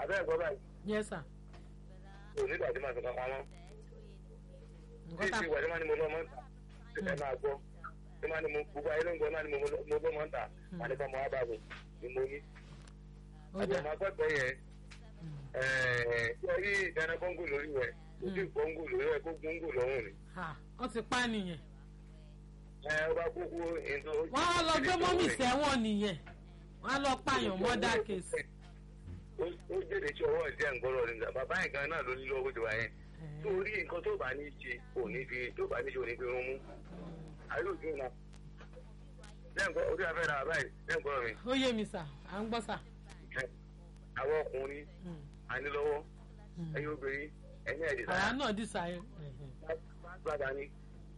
abẹ́ ẹ̀gbọ́n báyìí yes sir onígbà tí màá fi kankan mọ́ tí nǹkan tá ìsìn ìwà tí màá ní mo lọ́ mọ́ ń tà ẹ máa gbọ́ tí màá ní mo gbogbo ayé ló ń gbọ́ náà ní mo lọ́ mo lọ́ mọ́ ń tà màá ní kọ́ mọ́ wá bá mi ni mo ní. ó àti dà ọmọ akọ́kọ́ yẹn ẹ̀ẹ́d rí ìdáná kọ́ńgò lórí rẹ̀ kò sí kọ́ńgò lórí rẹ̀ kó gbóńgò lọ́rùn ni. ha wọ́n ti pa nìyẹn ẹ ó bá kúkú ètò. wọ́n á lọ gbé mọ́mì sẹ́wọ̀n nìyẹn wọ́n á lọ pààyàn mọ́dà kéésì. ó jèrè tí ọwọ́ ìdí àǹgọ́rọ̀ nígbà bàbá yẹn gan náà ló ní lọ́wọ́ ìjọba yẹn torí nǹkan tó bá ní ṣe kò ní fi tó bá ní ṣe ò ní fi rún mú ayé òjò náà lẹ́ǹkọ́ orí afẹ́ ra báyìí lẹ́ǹkọ́ mi ó yé mi sà à ń gbọ́ sà. àwọn ọkùnrin ànílọ́wọ́ ẹ̀yin obìnrin ẹ̀yin ẹ̀dì àwa náà dì sáyé. gbàgbà ni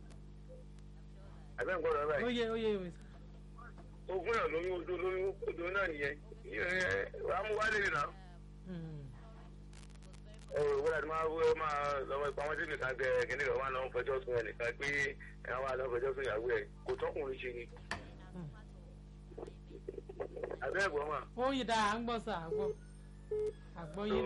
àbẹ́ nǹkan rẹ̀ ó báyìí yé ó yé mi sà. ogún náà lóyún odò lóyún odò náà nìyẹn wàá mú wálé nìyẹn náà ẹ wò wọ́n láti máa wọ́ máa lọ́wọ́ ìpamọ́ sí nìkan tẹ kíní kan wà lọ́wọ́ fẹjọ́ sùn ẹ̀ nìkan pé ẹ̀ wà lọ́wọ́ fẹjọ́ sùn ìyàwó ẹ̀ kò tọkùnrin ṣe ni. àbẹ́ ẹ̀gbọ́n mà. ó yí dáa à ń gbọ́ sà àgbọ̀ àgbọ́yé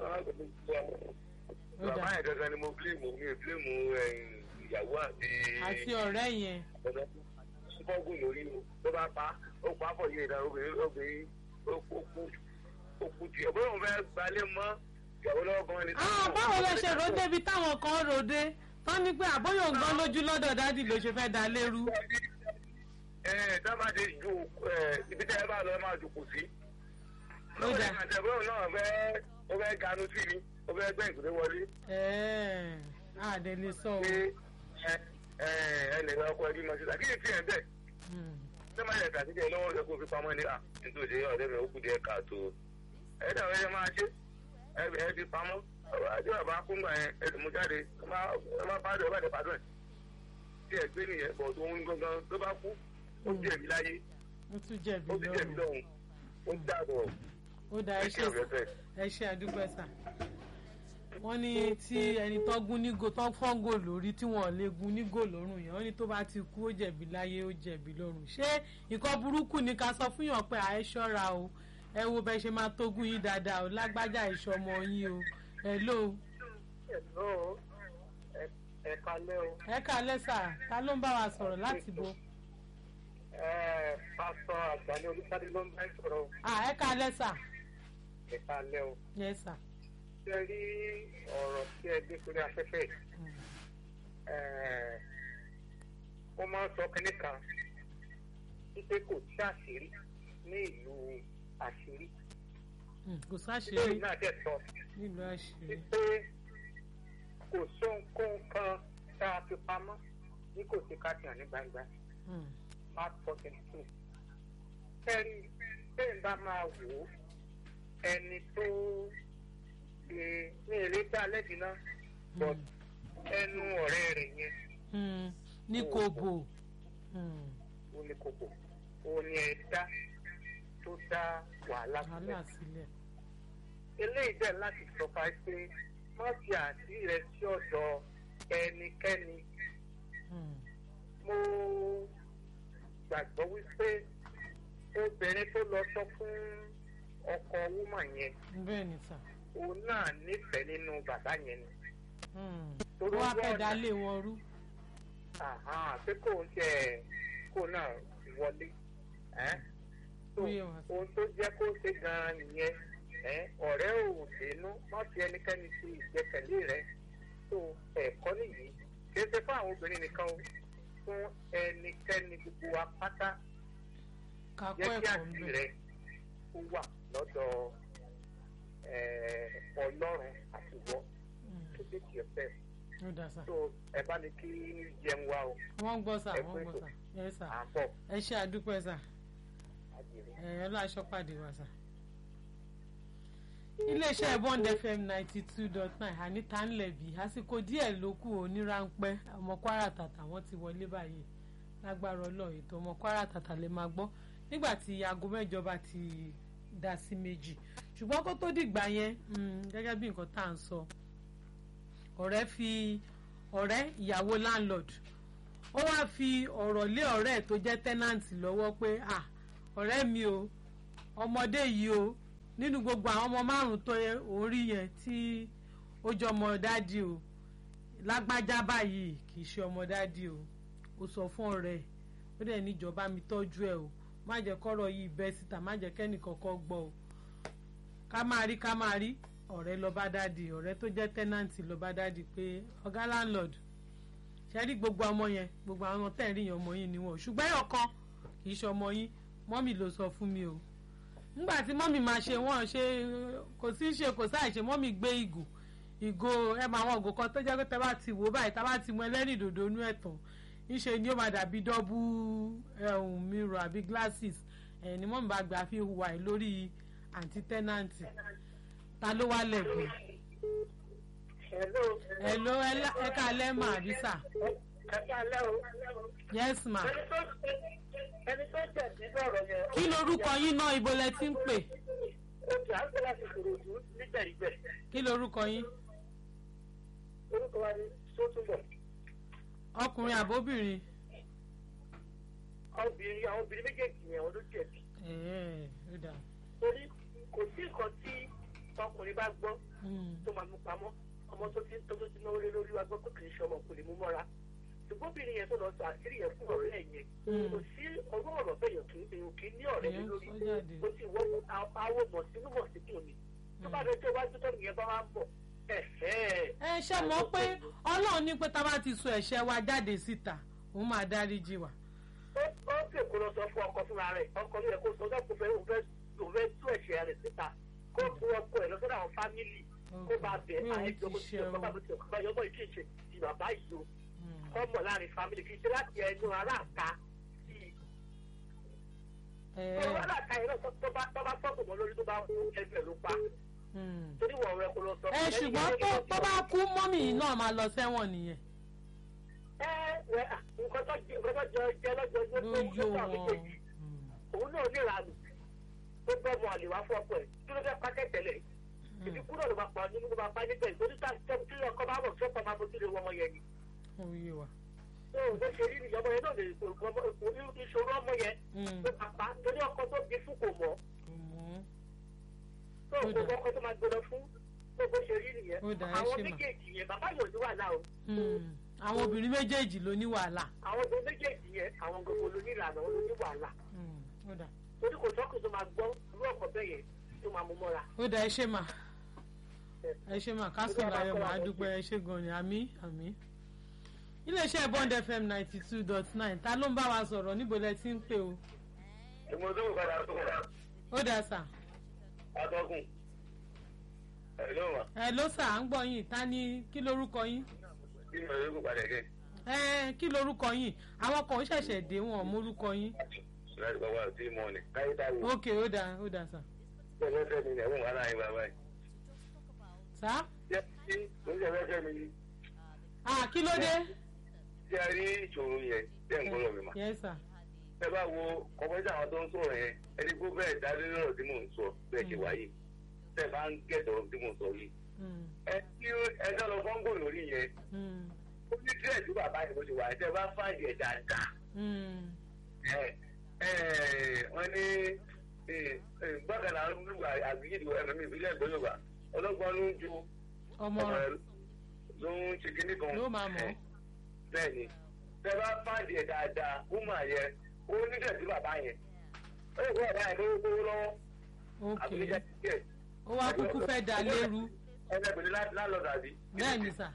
ó bàbá dáa yẹn gangan ni mo bílíìmù mi ò bílíìmù ìyàwó àti àti ọ̀rẹ́ yẹn ọ̀dọ́ fọ́gùn lórí o tó bá pa ó pa á pọ̀ yé ìdá obìnrin obìnrin ó kú ó kú tiẹ̀ bóyá òun fẹ́ gbalẹ̀ mọ́ ìyàwó lọ́wọ́ gan ni. ah báwo lẹ ṣe rò débi táwọn kan rò dé tán ní pé àbóyọ̀ ń gbọ́n lójú lọ́dọ̀ dádì ló ṣe fẹ́ da lérú. ẹ dábàá ti ju ẹ ibi tẹ́ ẹ bá lọ ẹ máa jòkó sí. Ó dà. àtẹ̀bọ́n náà fẹ́ ó fẹ́ ganu sí ni ó fẹ́ gbẹ́ ìkùdé wọlé. ẹ̀ẹ́ àdé lè sọ o. pé ẹ ẹ ẹ lè lọ ọkọ ẹbí mọ síta kí ni tiẹ̀ bẹ́ẹ̀ Hmm. ṣé máa yẹ kàtí jẹ lọ́wọ́ rẹ kó fi pamọ́ ní à nítorí ọ̀rẹ́ mi ó kú díẹ̀ káàtó ẹ dàbẹ́ ẹ máa ṣe ẹ ẹ fi pamọ́ ọ̀rọ̀ ajé bàbá kúngbà yẹn ẹ sì mú jáde ẹ má ẹ má pàdé ọba ìdẹ́pàdé ẹ̀ tí ẹ gbé nìyẹn bọ̀ tó ń gangan tó bá kú ó jẹ̀bi láyé ó tún jẹ̀bi ó ti jẹ̀bi lọ́rùn lọ́hùn ó dàbọ̀ ó da ẹ ṣe ẹ ṣe àdúgbò sà wọ́n ní tí ẹni tó gún nígò tó fọ́ngò lórí tí wọ́n lè gún nígò lọ́rùn yẹn wọ́n ní tó bá ti kú ó jẹ̀bi láyé ó jẹ̀bi lọ́rùn ṣé nǹkan burúkú ni ká sọ fún yàn pé àẹ ṣọ́ra o ẹ wo bẹ ṣe máa tógun yín dáadáa o lágbájá ìṣọmọ yín o ẹ ló Hello, ẹ ẹ kalẹ́ o. ẹ kálẹ́ sà ta ló ń bá wa sọ̀rọ̀ láti bo Ẹ pásítọ̀ àgbáni olùsáré ló ń bá sọ̀rọ̀ o. à ẹ kálẹ́ sà Ẹ kalẹ́ o. yẹ sà Ṣé rí ọ̀rọ̀ tí ẹ gbé sórí afẹ́fẹ́ yìí? Ẹ, Ó máa ń sọ kínní kan wípé kò sí àṣírí ní ìlú àṣírí. Hmm, kò Ilé sáṣírí náà dẹ̀ sọ nílùú àṣírí wípé kò sóhunkóhun kan tá a fi pamọ́ ní kò sí káàkiri ní gbangba. Hmm, Mark fourteen two. Ẹni bẹ́ẹ̀ bá máa wò ó ẹni tó ṣe ní eré dá lẹ́bi náà but ẹnu ọ̀rẹ́ rẹ̀ yẹn hmm, ní kobo Hmm, ó ní kókó ó ní ẹ̀dá tó dá wàhálà wàhálà sílẹ̀. sílẹ̀ Eléyìí dẹ̀ láti sọ fà pé má fi àṣírí rẹ sí ọ̀dọ̀ ẹnikẹ́ni. Hmm, Mo gbàgbọ́ wípé obìnrin tó lọ sọ fún ọkọ wúmà yẹn bẹ́ẹ̀ ni sà òun náà nífẹ̀ẹ́ nínú bàbá yẹn ni. Hmm, Torí wọ́n á fẹ́ wọ́n- dá lé wọn rú Àhán, pé kò ń tẹ kó náà wọlé. ẹ́. So, Ó yé wa. ohun tó jẹ́ kó ṣe gan-an nìyẹn ẹ́, ọ̀rẹ́ ò dénú má fi ẹnikẹ́ni sí ìgbẹ́kẹ̀lé rẹ̀ tó ẹ̀kọ́ nìyí kì í ṣe fún àwọn obìnrin nìkan o fún ẹnikẹ́ni gbogbo wa pátá kakọ́ jẹ́ kí ẹ̀kọ́ ń àṣírí bẹ̀ rẹ̀ ó wà lọ́dọ̀ ẹ̀, ọlọ́run àti ìwọ Hmm, tó dé tiẹ̀ fẹ́ ó dà sà tó ẹ bá ní kí jẹun wa o wọ́n ń gbọ́ sà Ẹ wọ́n ń kú gbọ́ sà yẹ sà à ń bọ̀ ẹ ṣe àdúpẹ́ sà àjèrè. ẹ ọlọ́aṣọ pàdé wa sà. iléeṣẹ́ bond fm ninety two dot nine anita ńlẹ̀bí àsìkò díẹ̀ ló kù onírànpẹ́ ọmọ kwara tàtà wọ́n ti wọlé báyìí lágbára ọlọ́run ètò ọmọ kwara tàtà lè máa gbọ́ nígbà tí aago mẹ́jọ bá ti dá sí méjì ṣùgbọ́n kó tó dìgbà yẹn mm, gẹ́gẹ́ bí nǹkan tá à ń sọ ọ̀rẹ́ fi ọ̀rẹ́ ìyàwó landlord ó wá fi ọ̀rọ̀ lé ọ̀rẹ́ ẹ̀ tó jẹ́ tẹ́nàǹtì lọ́wọ́ pé ah ọ̀rẹ́ mi o ọmọdé yìí o nínú gbogbo àwọn ọmọ márùn tó yẹ orí yẹn tí ó jọ ọmọ dádì o lágbájá báyìí kì í ṣe ọmọ dádì o ó sọ fún ọ̀rẹ́ ẹ̀ ó dẹ̀ níjọba mi tọ́jú ẹ̀ o má jẹ́ kọ́rọ̀ yìí bẹ́ síta má jẹ́ kẹ́nì kankan gbọ́ o ká máa rí ká máa rí ọ̀rẹ́ lọ bá dádì ọ̀rẹ́ tó jẹ́ tẹ́nàntì lọ bá dádì pé ọ̀gá landlord ṣe rí gbogbo ọmọ yẹn gbogbo àwọn tẹ̀rí yẹn ọmọ yín ni wọn ṣùgbọ́n ẹ̀yọ̀ kan kì í ṣe ọmọ yín mọ́mì ló sọ fún mi o nígbà tí mọ́mì máa ṣe wọ́n ṣe kò sí ṣe kò sáà ṣe mọ́mì gbé ìgò ìgò ẹ máa wọn ògò kan tó jẹ́ pé tẹ́ bá ti wò báyìí tá bá ti mú ẹlẹ́rìí dòdò inú ẹ̀ tán ńṣe ni ó máa dàbí dọ́bù ẹ̀hún mirror àbí glasses ẹ̀ ni mọ́mì bá gbà fi wà ẹ̀ lórí àǹtí tẹ́nàntì ta ló wá lẹ̀bi. hello ẹ ká lẹ́mọ̀ àbísà. ẹ ká lẹ́ o. yes ma. ẹni tó jẹ̀bi lọ́rọ̀ yẹn. kí lorúkọ yín náà ibo lẹ ti ń pè. oṣù àgbẹ̀ láti kòròdú nígbẹ̀rígbẹ̀. kí lorúkọ yín. orúkọ wa ni sótúbọ̀. ọkùnrin àbóbìnrin. obìnrin àwọn obìnrin méjèèjì yẹn wọn ló jẹ̀bi. ẹ̀ẹ́ ó dà. torí kò sí nǹkan tí ọkùnrin bá gbọ́ tó máa mú pamọ́ ọmọ tó ti tó ti náwó lé lórí wa gbọ́ pé kì í ṣe ọmọ kò lè mú mọ́ra ṣùgbọ́n obìnrin yẹn tó lọ sọ àṣírí yẹn fún ọ̀rẹ́ ẹ̀ yẹn kò sí ọwọ́ ọ̀rọ̀ bẹ́ẹ̀ yẹn kì í èèyàn kì í ní ọ̀rẹ́ mi lórí ó ti wọ́ àwọn mọ̀ sínú mọ̀ sí kùn ni tó bá dé tó bá tó tọ́nu yẹn bá wá ń bọ̀ ẹ ṣe mọ̀ pé ọlọ́run ní pé tá a bá ti sọ ẹ̀ṣẹ̀ wa jáde síta òun máa dáríjì wa. ó pè kó lọ sọ fún ọkọ fúnra rẹ̀ ọkọ mi yẹ kó sọ ọjọ́ kó fẹ́ òun fẹ́ tú ẹ̀ṣẹ̀ rẹ̀ síta kó bu ọkọ ẹ̀ lọ sọ́dọ̀ àwọn fámìlì kó bá bẹ̀ àìjọ bó ti ọkọ bá bó ti ọkọ bá yọmọ ìkí ìṣe ti bàbá yìí o kọ́ mọ̀ láàrin fámìlì kì í ṣe láti ẹnu aláàta sí i. tó aláàta yẹn náà tó bá tó bá fọ́ọ̀kù mọ́ lórí tó bá kú ẹgbẹ́ ló pa. torí wọ̀ rẹ kó lọ sọ. ẹ ṣùgbọ́n tó bá kú mọ́mì náà máa lọ sẹ́wọ̀n nìyẹn. ẹ ẹ nǹkan tó jẹ jẹ lọ́jọ́ tó tó tó àwọn méjèèjì òun náà ní ìranù tó bọ́ mọ àlè wá fún ọkọ ẹ̀ kí ló fẹ́ pa kẹ́tẹ̀lẹ̀ ìdí kúrò ló máa pa nínú ló máa pa níbẹ̀ ìtòrí tí ọkọ bá bọ̀ tí ọkọ máa fojú lé wọ́n ọmọ yẹn ni. oyè wa. tó o bó ṣe rí nìyẹn ọmọ yẹn náà lè ìṣòro ọmọ yẹn tó máa pa torí ọkọ tó bí fún kò mọ̀. tó o kò ọkọ tó máa gbọdọ̀ fún tó bó ṣe rí nìyẹn àwọn méjèèjì yẹn bàbá yóò ní wàhálà o. àwọn obìnrin méjèèjì ló ní wàhálà. àwọn obìnrin méjèèjì yẹn àwọn gbogbo ló ní ìlànà ló ní wàhálà torí kò sọ́kùn tó máa gbọ́ irú ọ̀pọ̀ bẹ́ẹ̀ yẹn tó máa mú mọ́ra. ó dà ẹ ṣe mà ẹ ṣe mà kásán láyọ̀ mà á dúpẹ́ ẹ ṣe gan ni àmì àmì. iléeṣẹ́ bond fm ninety two dot nine ta ló ń bá wa sọ̀rọ̀ níbo lẹ ti ń pè o. ìmọ̀ tó kù padà tó kù. ó dà sà. atọ́kùn. ẹ ló wà. ẹ ló sà à ń gbọ́ yín ta ni kí lorúkọ yín. ìmọ̀ tó kù padà kẹ́. ẹ kí lorúkọ yín àwọn kan ṣẹ̀ṣẹ̀ dé wọn mórúkọ yín láti bá wà sí mọ́ ni káyé tá a wò. ok ó dáa ó dáa sà. ṣé ẹ fẹ́ mi ni ẹ̀wọ̀n wàhálà yín bàbá yìí. sá. ṣé ẹ ṣe fẹ́ fẹ́ mi ni. ah kí ló dé. ṣé ẹ rí ìṣòro yẹn ṣé ń gbọ́dọ̀ mi mà. yes sir. ẹ bá wo kọ́mọ́tì àwọn tó ń sọ̀rọ̀ yẹn ẹni kó bẹ́ẹ̀ dálé lọ́rọ̀ tí mò ń sọ bẹ́ẹ̀ ṣe wáyé tẹ́ bá ń gẹ̀dọ̀ tí mò ń sọ yìí. ẹ tí ẹ dá lọ fọ́ńgò lórí yẹn ó ní díẹ̀ tí bàbá yẹn bó ṣe wà ẹ tẹ́ bá fáìdì ẹ̀ dáadáa wọ́n ní gbọ́dọ̀ náà ń lu àgbéyìí ẹ̀rọ mi ìbílẹ̀ ìgbọ́ yorùbá ọlọ́gbọ́n ló ń ju ọmọ ló ń ṣe kíní kan ló máa mọ̀ bẹ́ẹ̀ ni tẹ́ bá fàdí ẹ̀ dáadáa ó mà yẹ ó nígbà tí bàbá yẹn ó yẹ kó bàbá yẹn lówó gbówó lọ́wọ́ àbújá tiẹ̀. ó wá kúkú fẹ́ dà lérú. ẹgbẹ́bìnrin lálọ́dà àbí. bẹ́ẹ̀ ni sà.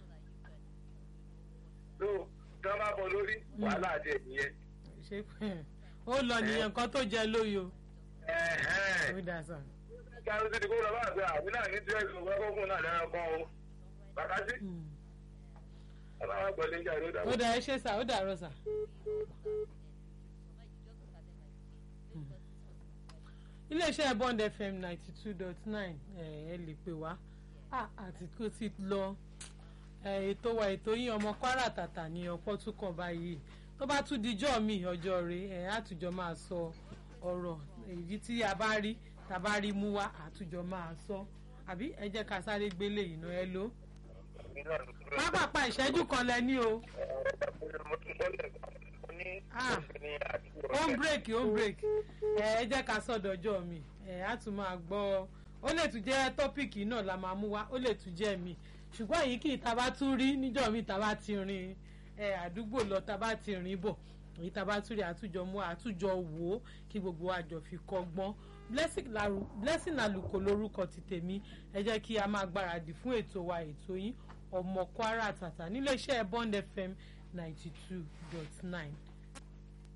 tó tí wọ́n bá bọ lórí wàhálà àti ẹ̀ nìyẹn. ṣé ó lọ nìyẹn nǹkan tó jẹ lóyo. ó dà sàn. kí a ló ti di kó lọ bá àgbẹ̀ àbí náà ní tirẹ̀ ìṣòro ẹ̀kọ́ fún náà lẹ́yìn ọkọ o. bàbá sí. bàbá wa gbọ́ lé jáde ó dà. ó dà ẹ ṣe sà ó dà rọ sà. iléeṣẹ́ bond fm ninety two dot nine ẹ lè pè wá àti kó ti lọ ètò wa ètò yín ọmọ kwara tàtà ní ọ̀pọ̀ tún kàn báyìí tó bá tún dijọ́ mi ọjọ́ rẹ̀ ẹ̀ àtújọ́ máa sọ ọ̀rọ̀ èyí tí a bá rí tá a bá rí mú wá àtújọ́ máa sọ àbí ẹ jẹ́ ká sáré gbélé ìná ẹ ló. pápápá ìṣẹ́jú kan lẹ ní o. home break home break ẹ ẹ jẹ́ ká sọ̀dọ̀jọ́ mi ẹ á tún máa gbọ́ ó lè tún jẹ́ tọ́pìkì náà la máa mú wá ó lè tún jẹ́ mi ṣùgbọ́n èyí kì í ta bá tún rí níjọ́ mi ta bá ti rin àdúgbò lọ ta bá ti rìn bọ̀ èyí ta bá tún rí àtújọ mú àtújọ wò ó kí gbogbo àjọ fi kọ́gbọ́n blessing aluko lórúkọ ti tèmi ẹ jẹ́ kí a máa gbáradì fún ètò wa ètò yín ọmọ kwara tàtà nílé iṣẹ́ bond fm ninety two dot nine.